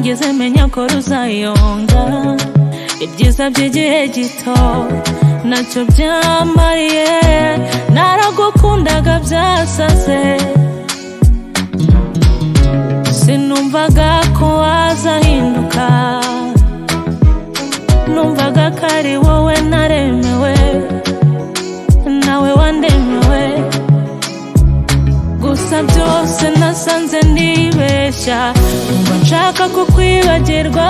nyoko ruzayonga ibyiza by'igihe gito nacyo byamariye naragukundaga byasaze sinumvaga ko wazahinduka numvaga ko ari wowe naremewe nawe wandemewe gusa byose nasanze ndibeshya numva nshaka kukwibagirwa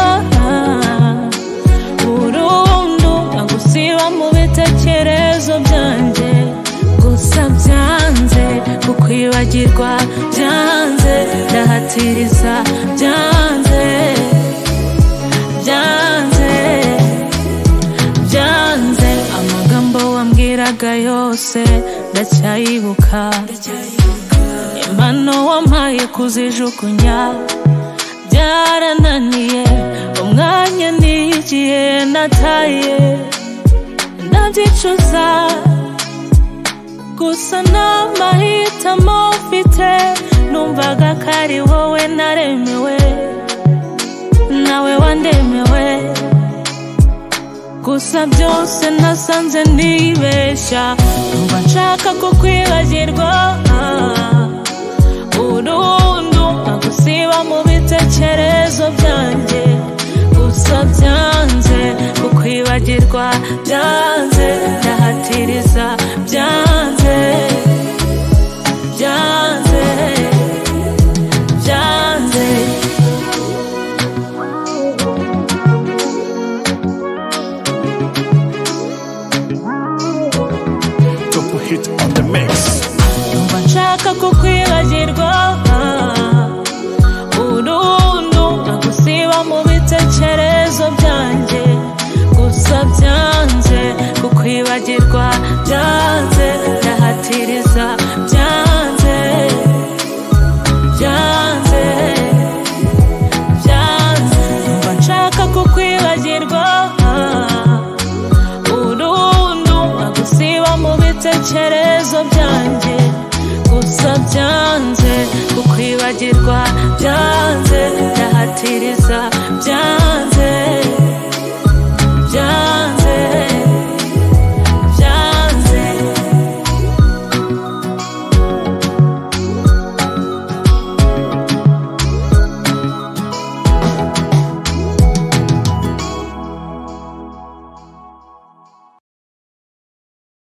burundu nagusiba mu bitekerezo byanjye gusa byanze kukwibagirwa byanze ndahatiriza byanze byanze byanze amagambo wambwiraga yose ndacyayibuka impano wampaye kuzijugunya byarananiye umwanya n'igihe nataye ndabyicuza gusa n'amahitamo mfite numvaga ko ari wowe naremewe nawe wandemewe gusa byose nasanze nibeshya numva nshaka kukwibagirwa burundu nagusiba mu bitekerezo byanjye gusa byanze kukwibagirwa byanze ndahatiriza byanze byanze byanze Double hit on the mix. Numva nshaka kukwibagirwa burundu nagusiba mu bitekerezo byanjye gusa byanze kukwibagirwa byanze ndahatiriza byanze byanze byanze numva nshaka kukwibagirwa burundu nagusiba mu bitekerezo byanjye gusa byanze kukwibagirwa byanze ndahatiriza byanze